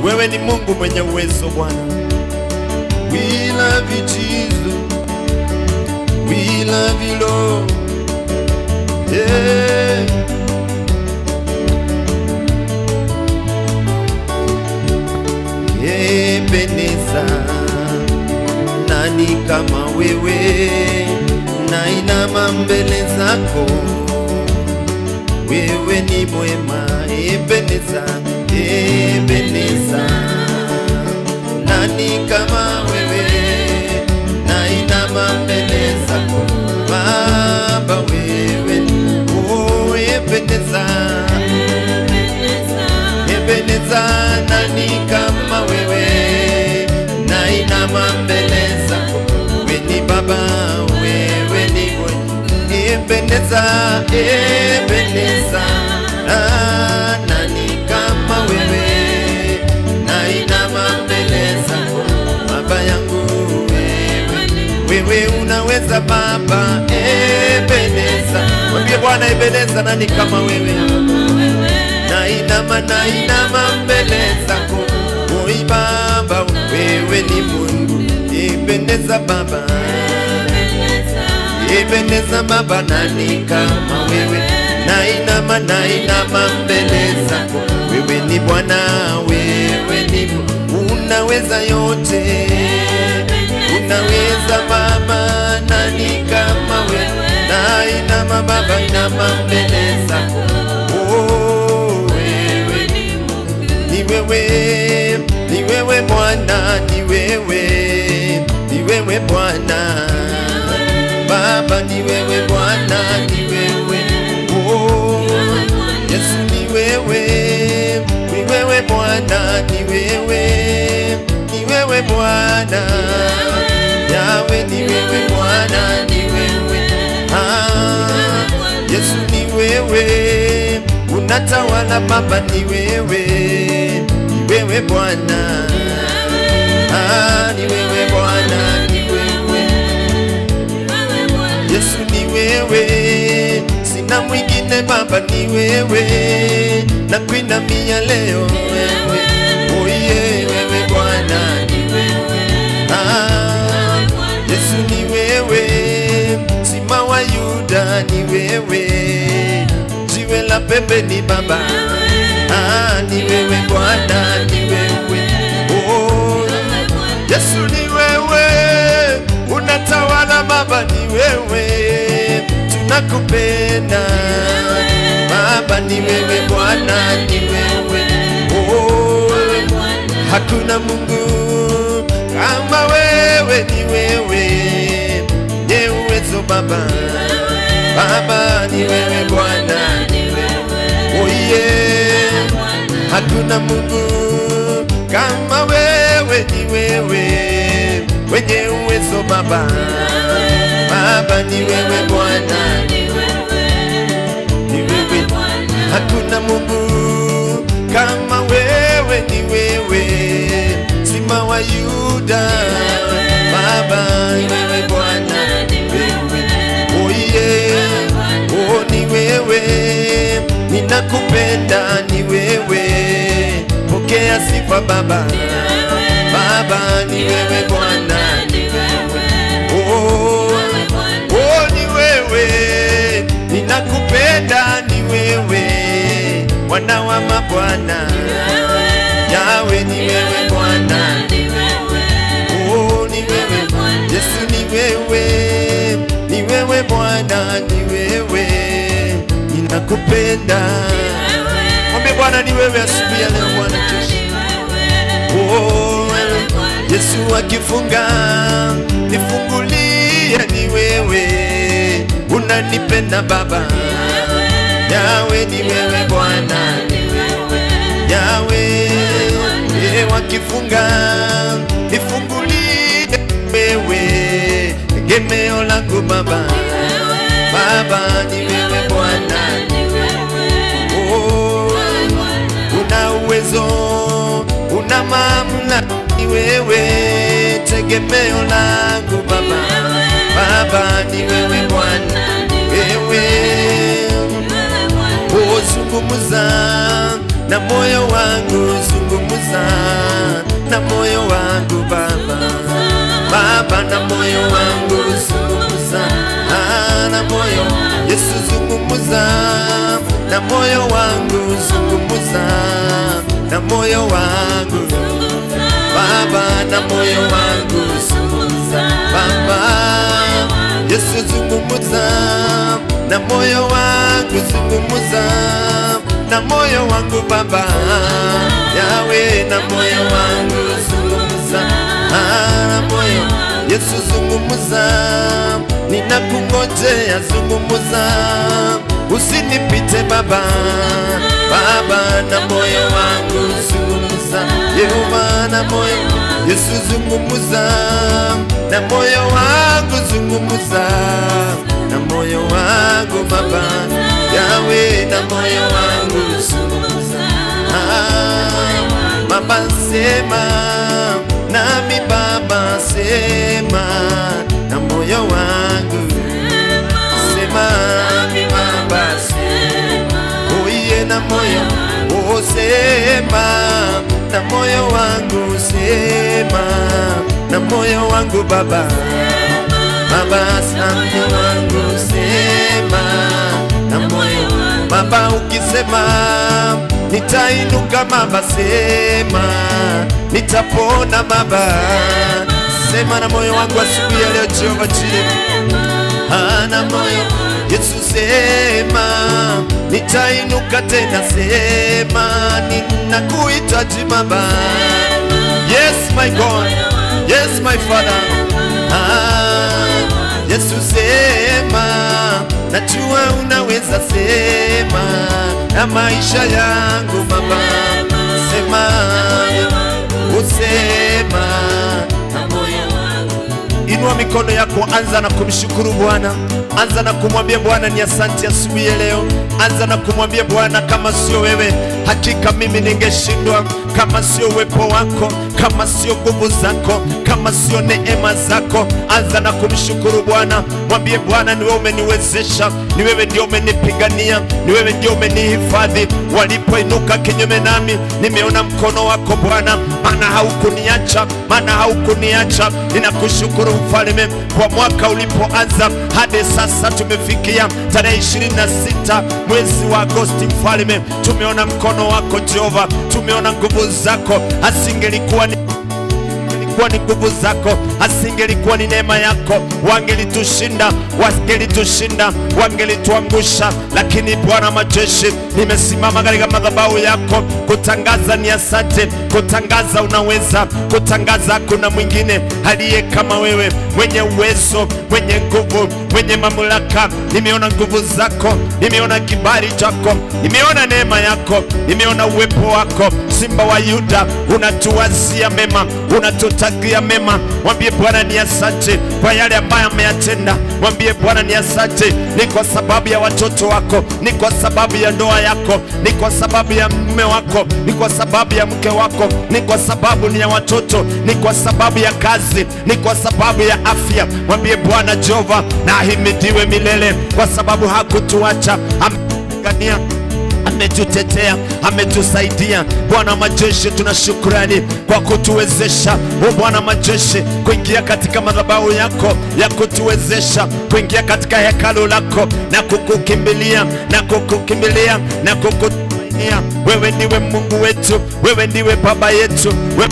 wewe ni Mungu mwenye uwezo Bwana. We love you Jesus, we love you Lord. Yeah. Ebeneza, nani kama wewe? Nainama mbele zako, wewe ni mwema. Ebeneza, Ebeneza, nani kama wewe? Nainama mbele zako, Baba wewe, oh Ebeneza, Ebeneza, nani kama wewe? Nainama mbele zako, wewe ni Baba, wewe ni mwenye. Ebeneza, Ebeneza, ah, nani kama wewe? Nainama mbele zako, Baba yangu wewe, wewe unaweza Baba. Ebeneza, mwambie Bwana Ebeneza, nani kama wewe? nainama nainama mbele zako oi baba wewe ni mungu ipendeza baba ipendeza baba nani kama wewe nainama nainama mbele zako wewe ni bwana wewe ni Mungu. unaweza yote unaweza baba nani kama wewe nainama baba inama mbele zako oh, wewe ni wewe, ni wewe Bwana, ni wewe, ni wewe Bwana, Baba ni wewe Bwana, ni wewe oh, Yesu ni wewe, ni wewe Bwana, ni wewe, ni wewe Bwana, Yawe ni wewe Bwana, ni wewe ah, Yesu ni wewe, unatawala Baba, ni wewe, ni wewe Bwana, ah, ni wewe Bwana, ni wewe Yesu, ni wewe, sina mwingine Baba, ni wewe, na kuinamia leo wewe, oye wewe Bwana, ni wewe ah, Yesu ni wewe, sima wa Yuda ni wewe, jiwe la pembeni Baba, ah, ni wewe Bwana, ni wewe oh, Yesu ni wewe, unatawala Baba, ni wewe, tunakupenda Baba, ni wewe Bwana, ni wewe oh, hakuna Mungu kama wewe, ni wewe nye uwezo Baba, Baba ni wewe Bwana, oh yeah. Hakuna Mungu kama wewe, ni wewe wenye uwezo Baba, Baba ni wewe Bwana, ni wewe Hakuna Mungu kama wewe, ni wewe Simba wa Yuda, Baba ni wewe Bwana, wewe oh yeah, oh ni wewe, ninakupenda ni wewe, pokea sifa Baba, Baba ni wewe Bwana, oh, oh ni wewe, ninakupenda ni wewe, Bwana wa mabwana, Yawe ni wewe Bwana, oh ni wewe Yesu ni wewe, ni wewe Bwana, ni wewe, ninakupenda. Mwambie Bwana ni wewe asubuhi ya leo Bwana Yesu. Oh, Yesu akifunga nifungulie, ni wewe unanipenda Baba, Yawe ni wewe Bwana, Yawe ye wakifunga nifungulie, wewe tegemeo langu Baba, Baba ni wewe Bwana, oh, una uwezo, una mamlaka, ni wewe tegemeo langu Baba, Baba ni wewe Bwana, wewe oh, zungumuza na moyo wangu, zungumuza moyo wangu zungumuza na moyo wangu Baba na moyo wangu Baba Yesu zungumuza na moyo wangu zungumuza na moyo wangu Baba Yawe na moyo wangu zungumuza ah, na moyo Yesu zungumuza ninakungojea zungumuza usinipite Baba Baba na moyo wangu zungumuza Yehova na moyo Yesu zungumuza na moyo wangu zungumuza na moyo wangu Baba Yawe na moyo wangu ah, Baba sema nami Baba sema na moyo wangu sema nami Baba uiye na moyo oh, sema na moyo wangu sema na moyo wangu Baba Baba asante wangu sema na moyo Baba ukisema nitainuka Baba sema nitapona Baba sema na moyo wangu asubuhi ya leo Jehova Jireh ana moyo Yesu sema nitainuka tena sema ninakuhitaji Baba Yes my God Yes my Father ah, Yesu sema najua unaweza sema na maisha yangu Baba sema usema na moyo Inua mikono yako, anza na kumshukuru Bwana, anza na kumwambia Bwana ni asante asubuhi ya leo. Anza na kumwambia Bwana, kama sio wewe, hakika mimi ningeshindwa. Kama sio uwepo wako, kama sio nguvu zako, kama sio neema zako, anza na kumshukuru Bwana. Mwambie Bwana, ni wewe umeniwezesha, ni wewe ndio umenipigania, ni wewe ndio umenihifadhi. Walipoinuka kinyume nami, nimeona mkono wako Bwana, maana haukuniacha, maana haukuniacha. Ninakushukuru mfalme kwa mwaka ulipoanza hadi sasa tumefikia tarehe 26 mwezi wa Agosti. Mfalme, tumeona mkono wako Jehova, tumeona nguvu zako, asingelikuwa ni ingelikuwa ni nguvu zako, asingelikuwa ni neema yako, wangelitushinda, wangelitushinda, wangelituangusha. Lakini Bwana majeshi, nimesimama katika madhabahu yako kutangaza ni asante, kutangaza unaweza, kutangaza hakuna mwingine aliye kama wewe, mwenye uwezo, mwenye nguvu, mwenye mamlaka. Nimeona nguvu zako, nimeona kibali chako, nimeona neema yako, nimeona uwepo wako, Simba wa Yuda, unatuwazia mema, unatutakia mema. Mwambie Bwana ni asante kwa yale ambayo ameyatenda. Mwambie Bwana ni asante, ni kwa sababu ya watoto wako, ni kwa sababu ya ndoa yako, ni kwa sababu ya mume wako, ni kwa sababu ya mke wako, ni kwa sababu ni ya watoto, ni kwa sababu ya kazi, ni kwa sababu ya afya. Mwambie Bwana Jehova na ahimidiwe milele, kwa sababu hakutuacha amepigania ametutetea, ametusaidia. Bwana wa majeshi, tuna shukrani kwa kutuwezesha, o Bwana majeshi, kuingia katika madhabahu yako ya kutuwezesha kuingia katika hekalu lako na kukukimbilia na kukukimbilia na kukutumainia. Wewe ndiwe Mungu wetu, wewe ndiwe Baba yetu, wewe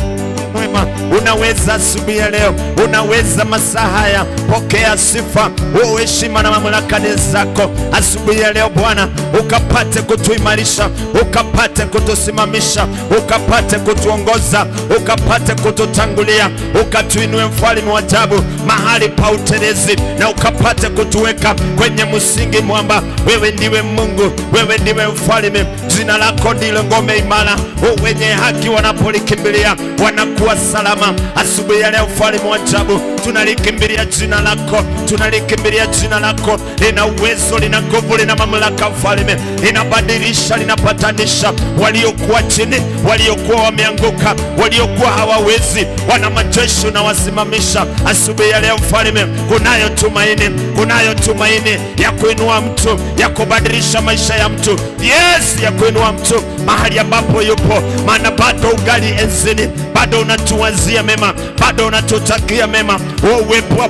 mwema, unaweza asubuhi ya leo, unaweza masaa haya. Pokea sifa, oh, heshima na mamlaka ni zako asubuhi ya leo Bwana, ukapate kutuimarisha, ukapate kutusimamisha, ukapate kutuongoza, ukapate kututangulia, ukatuinue mfalme wa ajabu mahali pa utelezi, na ukapate kutuweka kwenye msingi mwamba. Wewe ndiwe Mungu, wewe ndiwe mfalme, jina lako ndilo ngome imara. Oh, wenye haki wanapolikimbilia wanakuwa salama. Asubuhi ya leo, mfalme wa ajabu, tunalikimbilia jina lako, tunalikimbilia jina lako. Lina uwezo, lina nguvu, lina mamlaka, mfalme, linabadilisha, linapatanisha waliokuwa chini, waliokuwa wameanguka, waliokuwa hawawezi. Wana majeshi unawasimamisha asubuhi ya leo, mfalme. Kunayo tumaini, kunayo tumaini ya kuinua mtu, ya kubadilisha maisha ya mtu, yes, ya kuinua mtu mahali ambapo yupo, maana bado ugali enzini, bado unatuwazia mema, bado unatutakia mema. Wewe uwepo wa Bwana ume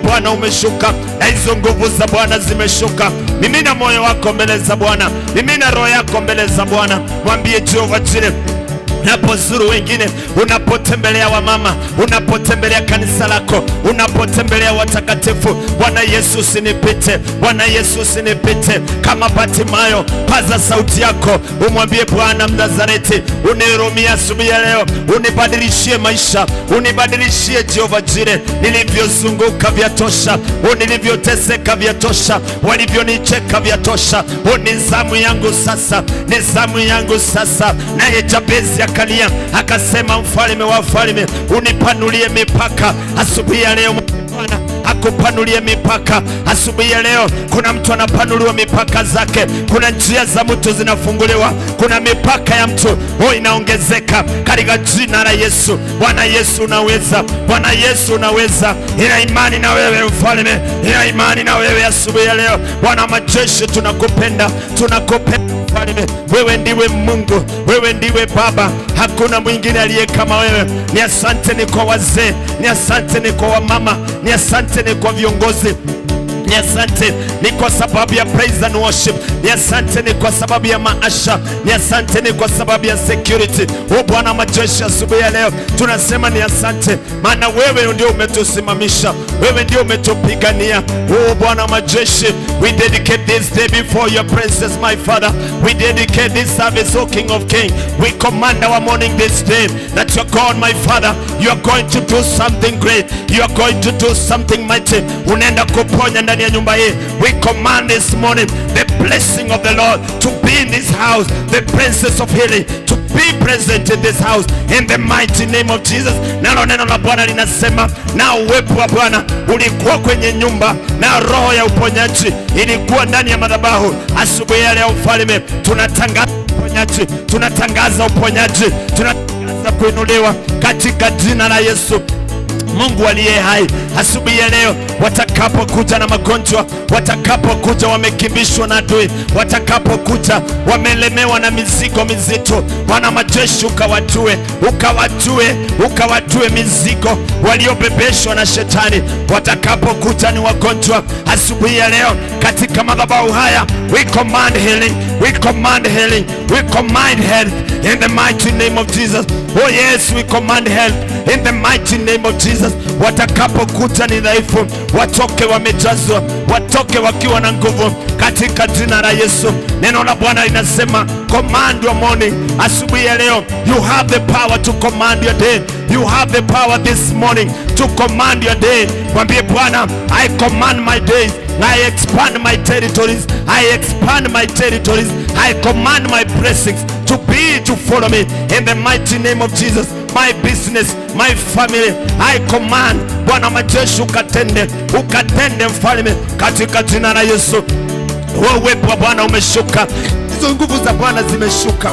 umeshuka na hizo nguvu za Bwana zimeshuka. Mimina moyo wako mbele za Bwana, mimina roho yako mbele za Bwana, mwambie Jehova Jire unapozuru wengine, unapotembelea wamama, unapotembelea kanisa lako, unapotembelea watakatifu. Bwana Yesu usinipite, Bwana Yesu usinipite. Kama Batimayo, paza sauti yako, umwambie Bwana Mnazareti, unihurumie asubuhi ya leo, unibadilishie maisha, unibadilishie Jehova Jire. Nilivyozunguka vya tosha, nilivyoteseka vya tosha, walivyonicheka vya tosha. Ni zamu yangu sasa, ni zamu yangu sasa. Naye Jabezi akalia akasema, mfalme wa wafalme, unipanulie mipaka asubuhi ya leo Bwana akupanulie mipaka asubuhi ya leo. Kuna mtu anapanuliwa mipaka zake, kuna njia za mtu zinafunguliwa, kuna mipaka ya mtu oh, inaongezeka katika jina la Yesu. Bwana Yesu unaweza, Bwana Yesu unaweza. Ina imani na wewe mfalme, ina imani na wewe asubuhi ya leo. Bwana majeshi, tunakupenda, tunakupenda mfalme. Wewe ndiwe Mungu, wewe ndiwe Baba, hakuna mwingine aliye kama wewe. Ni asante ni kwa wazee, ni asante ni kwa wamama, ni asante ni kwa viongozi ni asante ni kwa sababu ya praise and worship, ni asante ni kwa sababu ya maasha, ni asante ni kwa sababu ya security. O Bwana majeshi, asubuhi ya leo tunasema ni asante, maana wewe ndio umetusimamisha, wewe ndio umetupigania. O Bwana majeshi, we dedicate this day before your presence, my Father. We dedicate this service, O King of Kings. We command our morning this day that your God, my Father, you are going to do something great, you are going to do something mighty. Unaenda kuponya ndani ya nyumba hii. We command this morning the blessing of the Lord to be in this house, the princess of healing to be present in this house in the mighty name of Jesus. Nalo neno la Bwana linasema, na uwepo wa Bwana ulikuwa kwenye nyumba na roho ya uponyaji ilikuwa ndani ya madhabahu. Asubuhi ya leo, mfalme, tunatangaza uponyaji, tunatangaza uponyaji, tunatangaza kuinuliwa katika jina la Yesu. Mungu aliye hai, asubuhi ya leo, watakapokuja na magonjwa, watakapokuja wamekimbishwa na adui, watakapokuja wamelemewa na mizigo mizito, Bwana majeshi, ukawatue, ukawatue, ukawatue mizigo waliobebeshwa na shetani. Watakapokuja ni wagonjwa, asubuhi ya leo, katika madhabahu haya, we command healing, we command healing, we command health in the mighty name of Jesus. Oh yes, we command health in the mighty name of Jesus. Watakapokuja ni dhaifu, watoke wamejazwa, watoke wakiwa na nguvu katika jina la Yesu. Neno la Bwana linasema command your morning. Asubuhi ya leo, you have the power to command your day. You have the power this morning to command your day. Mwambie Bwana, I command my days. I expand my territories. I expand my territories. I command my blessings to be to follow me in the mighty name of Jesus. My business, my family, I command. Bwana majeshi, ukatende, ukatende mfalme, katika jina la Yesu. Wewe uwepo wa Bwana umeshuka, hizo nguvu za Bwana zimeshuka,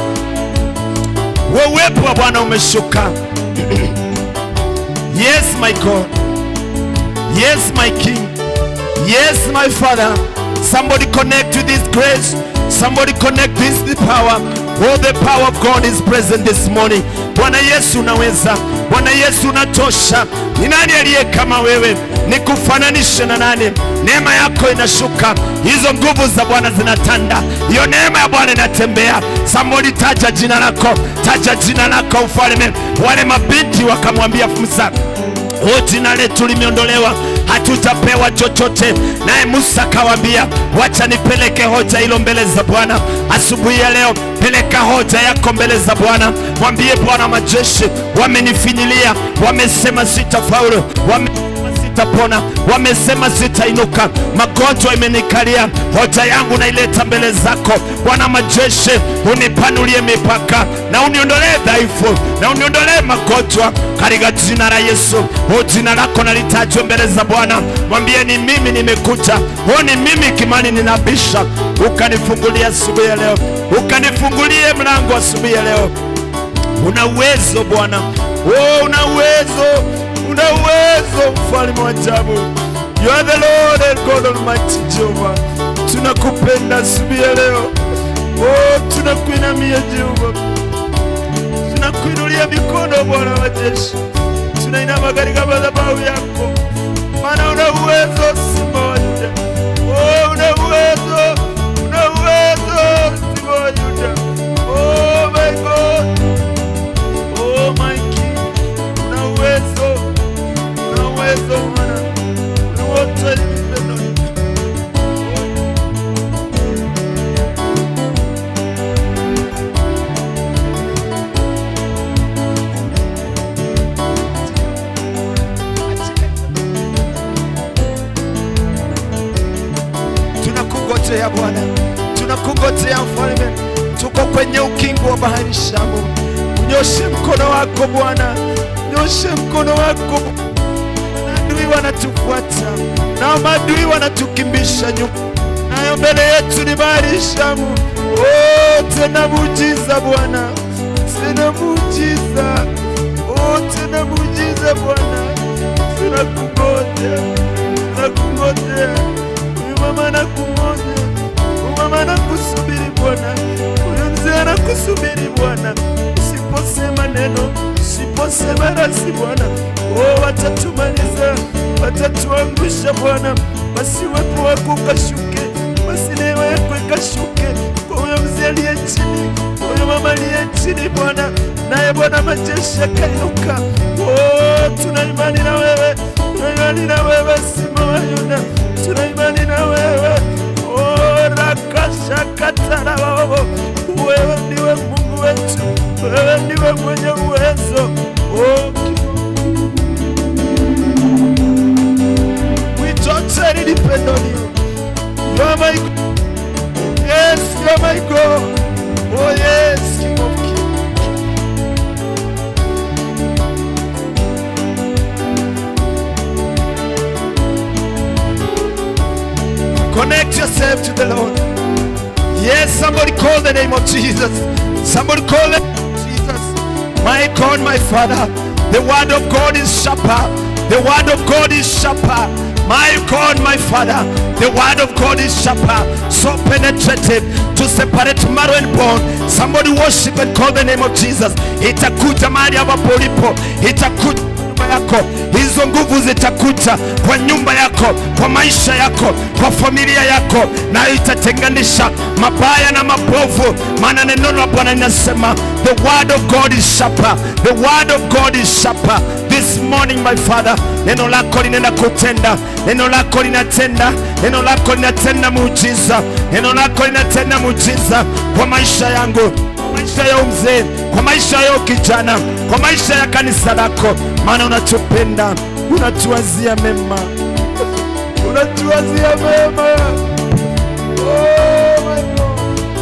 wewe uwepo wa Bwana umeshuka. Yes my God, yes my King, yes my Father. Somebody connect to this grace. Somebody connect this the power. Oh, the power of God is present this morning. Bwana Yesu unaweza, Bwana Yesu unatosha. Ni nani aliye kama wewe? Nikufananishe na nani? Neema yako inashuka, hizo nguvu za Bwana zinatanda, hiyo neema ya Bwana inatembea. Somebody taja jina lako, taja jina lako ufalme. Wale mabinti wakamwambia Musa, o jina letu limeondolewa hatutapewa chochote. Naye Musa akawaambia, wacha nipeleke hoja hilo mbele za Bwana asubuhi ya leo. Peleka hoja yako mbele za Bwana, mwambie Bwana majeshi, wamenifinyilia, wamesema sitafaulu, wame sitapona, wamesema sitainuka, magonjwa imenikalia. Hoja yangu naileta mbele zako Bwana majeshi, unipanulie mipaka na uniondolee dhaifu na uniondolee magonjwa katika jina la Yesu. O, jina lako nalitajwe mbele za Bwana, mwambie ni mimi nimekuja, o, ni mimi Kimani ninabisha, ukanifungulia asubuhi ya leo, ukanifungulie mlango asubuhi ya leo. Una uwezo Bwana, oh, una uwezo, una uwezo, mfalme wa ajabu. You are the Lord and God Almighty Jehovah. Tunakupenda asubuhi ya leo, oh, tunakuinamia Jehova, tunakuinulia mikono Bwana wa majeshi, tunainama katika madhabahu yako, maana una uwezo si moja. Oh, una uwezo, una uwezo si moja. Oh my God, oh my King, una uwezo, una uwezo Bwana, ni wote nipendo tunakungojea Bwana, tunakungojea mfalme, tuko kwenye ukingo wa bahari Shamu. Unyoshe mkono wako Bwana, nyoshe mkono wako. Maadui wanatufuata na maadui wanatukimbisha nyuma, nayo mbele yetu ni bahari Shamu. Oh, tena muujiza Bwana, tena muujiza, oh, tena muujiza Bwana, tunakungoja, tunakungoja huyu mama anakungoja, huyu mama anakusubiri Bwana, huyu mzee anakusubiri Bwana. Usiposema neno, usiposema rasi Bwana, oh, watatumaliza, watatuangusha Bwana. Basi uwepo wako ukashuke, basi neema yako ikashuke kwa huyo mzee aliye chini, kwa huyo mama aliye chini Bwana, naye Bwana majeshi akainuka. Oh, tuna imani na wewe, tuna imani na wewe, Simba wa Yuda, tuna imani na wewe. Oh, rakashakatarababo, wewe ndiwe Mungu wetu, wewe ndiwe mwenye uwezo. Oh, we totally depend on you. You are my God. Yes, you are my God. Oh yes, King of Kings. Connect yourself to the Lord. Yes, somebody call the name of Jesus. Somebody call the name of Jesus. My God, my Father, the word of God is sharper. The word of God is sharper. My God, my Father, the word of God is sharper, so penetrative to separate marrow and bone. Somebody worship and call the name of Jesus. Itakuja mahali ambapo ulipo, itakuja nyumba yako, hizo nguvu zitakuja kwa nyumba yako, kwa maisha yako, kwa familia yako, nayo itatenganisha mabaya na mabovu, maana neno la Bwana linasema the word of God is sharper, the word of God is sharper. This morning my Father, neno lako linaenda kutenda, neno lako linatenda, neno lako linatenda muujiza, neno lako linatenda muujiza kwa maisha yangu maisha ya umzee, kwa maisha ya kijana, kwa maisha ya kanisa lako, maana unatupenda, unatuwazia mema, unatuwazia mema. Oh my God.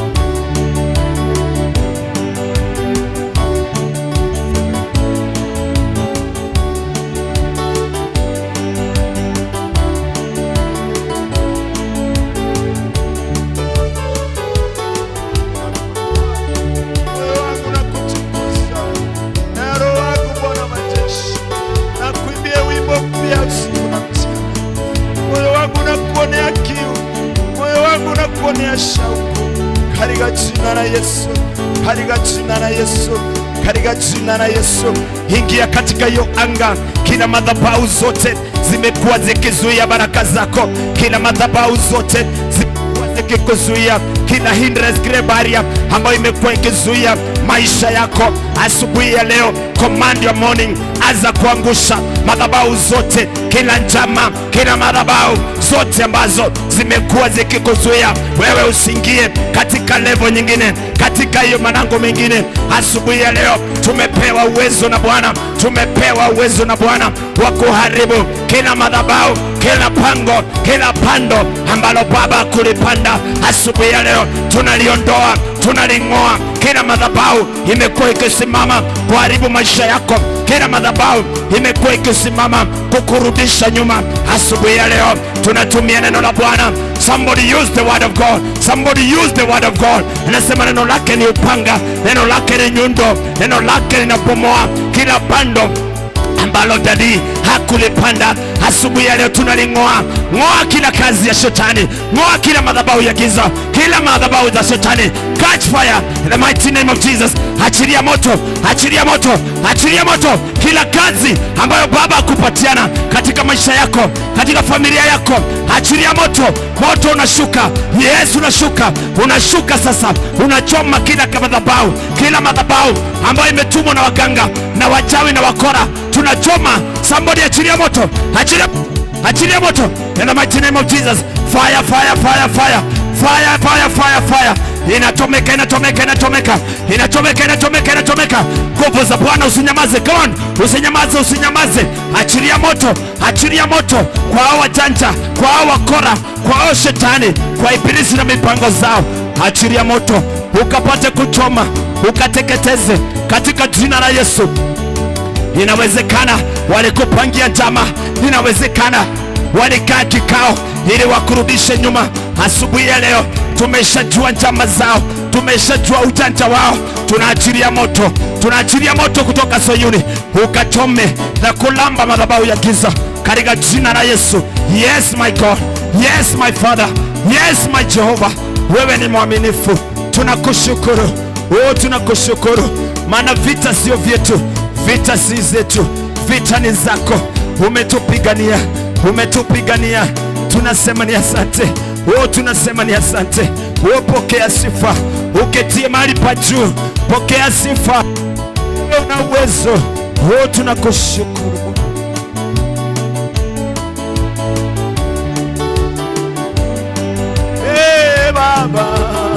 moyo wangu na kutukuza na roho wangu Bwana majeshi, na kuimbia wimbo mpya usiku na mchana. Moyo wangu na kuonea kiu, moyo wangu na kuonea shauku, katika jina la Yesu, katika jina la Yesu, katika jina la Yesu. Ingia katika hiyo anga, kila madhabahu zote zimekuwa zikizuia baraka zako, kila madhabahu zote zimekuwa zikikuzuia kila hindrance, kila barrier ambayo imekuwa ikizuia maisha yako. Asubuhi ya leo, command your morning, anza kuangusha madhabahu zote, kila njama, kila madhabahu zote ambazo zimekuwa zikikuzuia wewe usiingie katika level nyingine, katika hiyo malango mengine. Asubuhi ya leo tumepewa uwezo na Bwana, tumepewa uwezo na Bwana wa kuharibu kila madhabahu, kila pango, kila pando ambalo Baba kulipanda. Asubuhi ya leo tunaliondoa, tunaling'oa kila madhabahu imekuwa ikisimama kuharibu maisha yako, kila madhabahu imekuwa ikisimama kukurudisha nyuma. Asubuhi ya leo tunatumia neno la Bwana. Somebody use the word of God. Somebody use the word of God. Anasema neno lake ni upanga, neno lake ni nyundo, neno lake linapomoa kila pando ambalo dadi hakulipanda. asubuhi ya leo tunaling'oa. Ng'oa kila kazi ya shetani, ng'oa kila madhabahu ya giza, kila madhabahu za shetani. Catch fire in the mighty name of Jesus. Achilia moto, achilia moto, achilia moto kila kazi ambayo Baba akupatiana katika maisha yako, katika familia yako, achilia moto. Moto unashuka, Yes, unashuka, unashuka sasa, unachoma kila madhabahu, kila madhabahu ambayo imetumwa na waganga na wachawi na wakora, tunachoma. Somebody achilia moto, achilia, achilia moto in the mighty name of Jesus. Fire, fire, fire, fire, fire, fire, fire, fire inachomeka inachomeka inachomeka inachomeka inachomeka inachomeka nguvu za bwana usinyamaze come on usinyamaze usinyamaze achilia moto achilia moto kwa hao wajanja kwa hao wakora kwa hao shetani kwa ibilisi na mipango zao achilia moto ukapate kuchoma ukateketeze katika jina la yesu inawezekana walikupangia njama inawezekana walikaa kikao ili wakurudishe nyuma asubuhi ya leo tumeshajua njama zao tumeshajua ujanja wao tunaachilia moto tunaachilia moto kutoka sayuni ukachome na kulamba madhabahu ya giza katika jina la yesu yes my god yes my father yes my jehova wewe ni mwaminifu tunakushukuru oh tunakushukuru maana vita sio vyetu vita si zetu vita ni zako umetupigania umetupigania tunasema ni asante oh tunasema ni asante oh pokea sifa uketie mahali pa juu pokea sifa na uwezo oh tunakushukuru hey, baba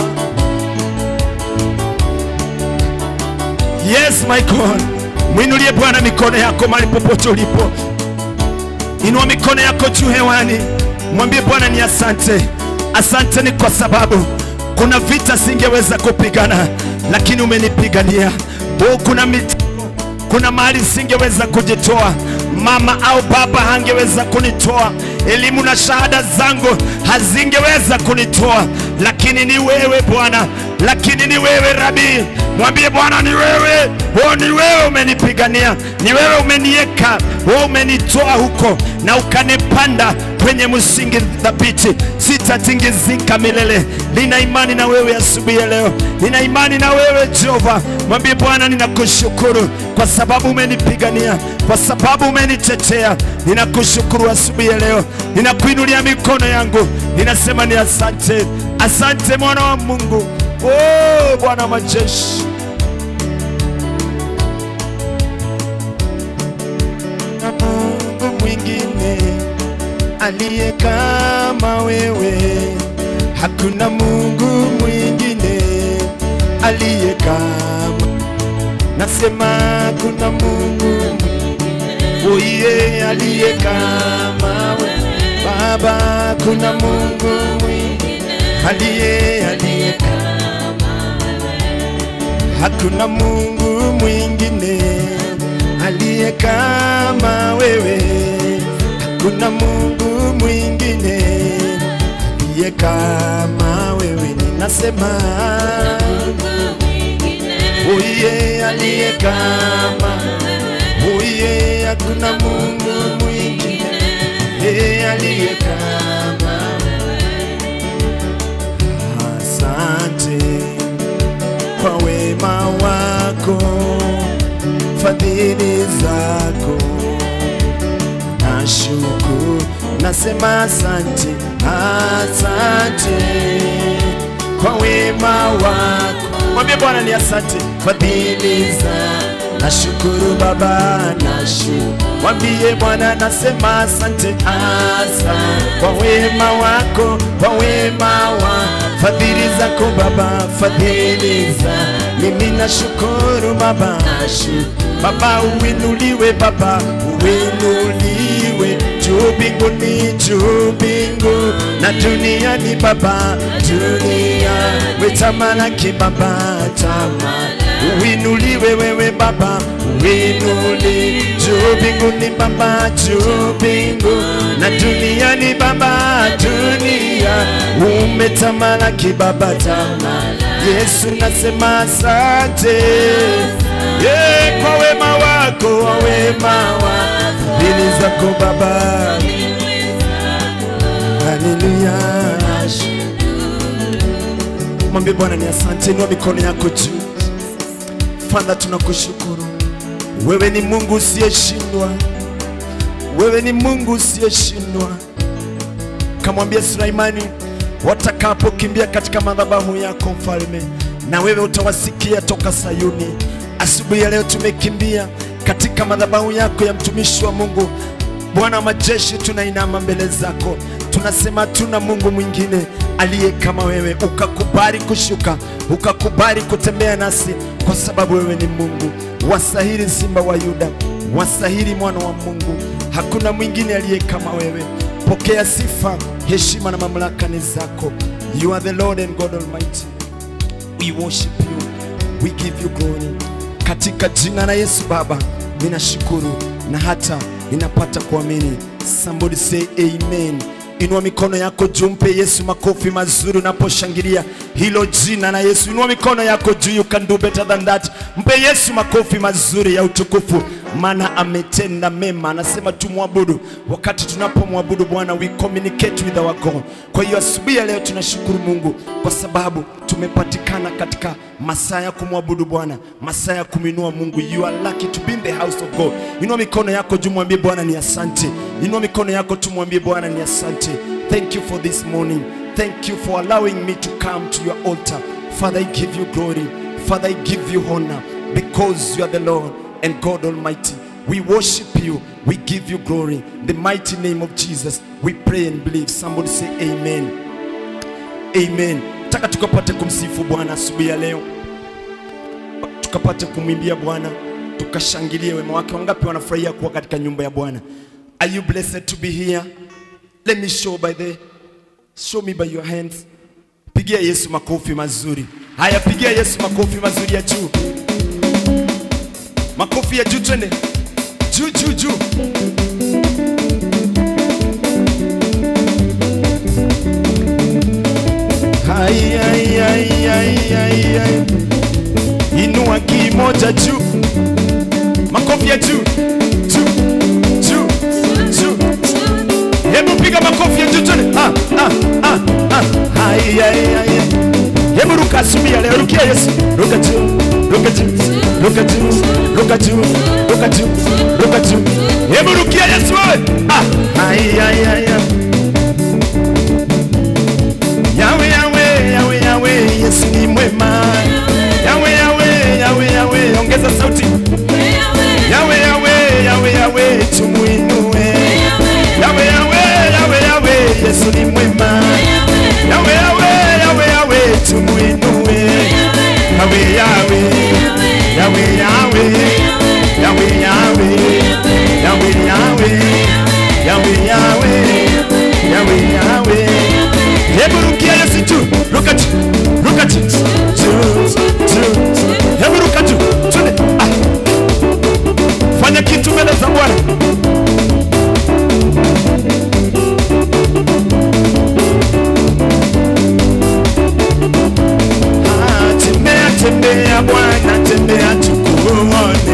yes my god mwinulie bwana mikono yako mahali popote ulipo inua mikono yako juu hewani mwambie bwana ni asante asante ni kwa sababu kuna vita singeweza kupigana lakini umenipigania oh, kuna mit kuna mahali singeweza kujitoa mama au baba hangeweza kunitoa elimu na shahada zangu hazingeweza kunitoa lakini ni wewe bwana lakini ni wewe rabii mwambie bwana ni wewe oh, ni wewe umenipigania ni wewe umenieka oh, umenitoa huko na ukanipanda kwenye msingi thabiti sitatingizika milele nina imani na wewe asubuhi ya leo nina imani na wewe jehova mwambie bwana ninakushukuru kwa sababu umenipigania kwa sababu umenitetea ninakushukuru asubuhi ya leo ninakuinulia mikono yangu ninasema ni asante asante mwana wa mungu oh, bwana wa majeshi na mungu mwingine aliye kama wewe hakuna mungu mwingine aliye kama nasema kuna mungu uiye aliye kama wewe baba kuna mungu mwingine aliye aliye hakuna mungu mwingine aliye kama wewe hakuna mungu mwingine aliye kama wewe ninasema uiye aliye kama uiye hakuna mungu mwingine yeye aliye kama asante kwa wema wako fadhili zako nashukuru nasema asante asante kwa wema wako mwambie bwana ni asante fadhili za nashukuru baba nashukuru mwambie bwana nasema asante asante kwa wema wako kwa wema wa fadhili zako baba fadhili za mimi nashukuru baba baba uinuliwe baba uinuliwe juu mbinguni juu mbingu na duniani baba dunia wetamalaki baba tamala uinuliwe wewe baba uinuli juu mbinguni baba juu mbingu na duniani baba dunia umetamalaki baba tamala yesu nasema asante yeah, kwa wema wako wa wema wa dini zako baba mwambie bwana ni asante inua mikono yako juu Father, tunakushukuru. Wewe ni Mungu usiyeshindwa, wewe ni Mungu usiyeshindwa. Kamwambia Sulaimani, watakapokimbia katika madhabahu yako mfalme, na wewe utawasikia toka Sayuni. Asubuhi ya leo tumekimbia katika madhabahu yako ya mtumishi wa Mungu. Bwana wa majeshi, tunainama mbele zako, tunasema tuna Mungu mwingine aliye kama wewe, ukakubali kushuka, ukakubali kutembea nasi, kwa sababu wewe ni Mungu. Wasahili Simba wa Yuda, wasahili mwana wa Mungu, hakuna mwingine aliye kama wewe. Pokea sifa, heshima na mamlaka ni zako. You are the Lord and God Almighty. We worship you. We give you glory. Katika jina la Yesu Baba, ninashukuru na hata ninapata kuamini. Somebody say amen. Inua mikono yako juu, mpe Yesu makofi mazuri unaposhangilia hilo jina la Yesu. Inua mikono yako juu, you can do better than that. Mpe Yesu makofi mazuri ya utukufu, maana ametenda mema. Anasema tumwabudu. Wakati tunapomwabudu Bwana, we communicate with our God. Kwa hiyo asubuhi ya leo tunashukuru Mungu kwa sababu tumepatikana katika masaa ya kumwabudu Bwana, masaa ya kuminua Mungu. You are lucky to be in the house of God. Inua mikono yako juu, mwambie Bwana ni asante. Inua mikono yako tu, mwambie Bwana ni asante. Thank you for this morning. Thank you for allowing me to come to your altar. Father, I give you glory. Father, I give you honor because you are the Lord and God Almighty. We worship you. We give you glory. In the mighty name of Jesus, we pray and believe. Somebody say amen. Amen. Nataka tukapate kumsifu Bwana asubuhi ya leo, tukapate kumwimbia Bwana, tukashangilie wema wake. Wangapi wanafurahia kuwa katika nyumba ya Bwana? Are you blessed to be here? Let me show by the show me by your hands. Pigia Yesu makofi mazuri. Haya, pigia Yesu makofi mazuri ya juu, makofi ya juu, twende juu juu juu. Hai, hai, hai, hai, hai, hai. Inua kimoja juu, makofi ya juu juu juu juu. Hebu piga makofi ya juu twende. Ah, ah, ah, ah. Hai, hai, hai, hai. Hebu ruka asubuhi ya leo, rukia Yesu, ruka juu, ruka juu, ruka juu, ruka juu, ruka juu, ruka juu. Hebu rukia Yesu wewe. Ah, hai, hai, hai, hai. Yawe, yawe, yawe, yawe, Yesu ni mwema. Yawe, yawe, yawe, yawe, ongeza sauti. Yawe, yawe, yawe, yawe, tumuinue. Yawe, yawe, yawe, yawe, Yesu ni mwema. Yawe, yawe, yawe, yawe, tumuinue. Yawe, yawe, yawe, yawe, yawe, yawe, yawe, yawe, yawe, yawe, yawe, yawe. Hebu rukia Yesu juu, ruka juu, ruka juu, juu, juu. Hebu ruka juu, twende. Ah. Fanya kitu mbele za Bwana. Ah, Tembea, tembea Bwana, tembea tukuone.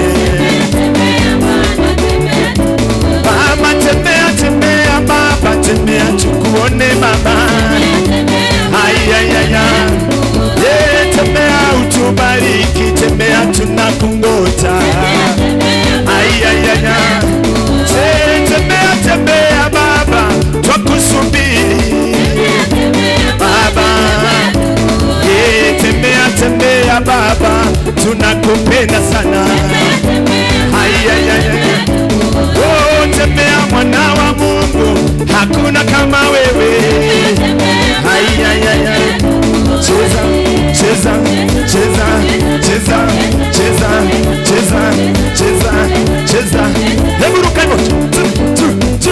Baba, tembea, tembea Baba, tembea tukuone Baba. Ay, ay, ay, ay. Yeah, tembea utubariki, tembea tunakungoja. Ay, ay, ay, ay. Yeah, tembea, tembea Baba, twakusubiri Baba. Yeah, tembea, tembea Baba, tunakupenda sana. Ay, ay, ay, ay. Oh, tembea mwana wa Mungu, hakuna kama wewe. Ai, ai, ai, ai. Cheza, cheza, cheza, cheza, cheza, cheza, cheza, cheza. Hebu ruka hivyo. Tu, tu, tu.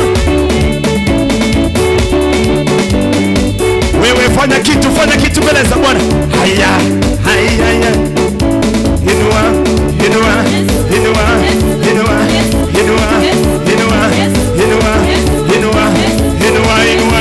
Wewe fanya kitu, fanya kitu mbele za Bwana. Haya, haya, haya. Inua, inua, inua, inua, inua, inua, inua, inua, inua, inua,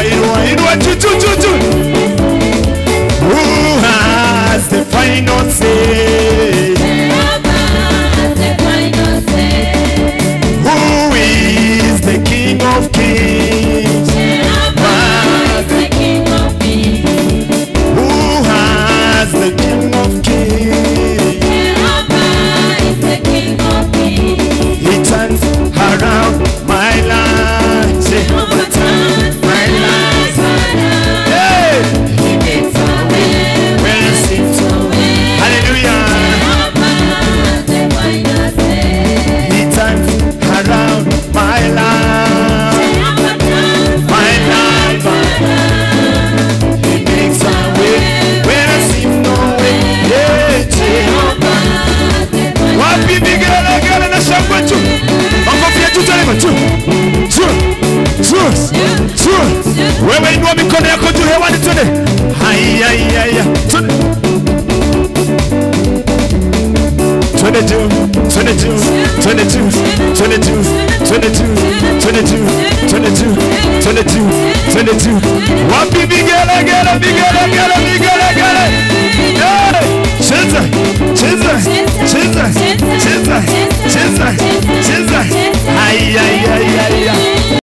22, 22, 22, 22, 22, 22, 22. Wapi vigelegele, vigelegele, vigelegele. Yeah! Cheza, cheza, cheza, cheza, cheza,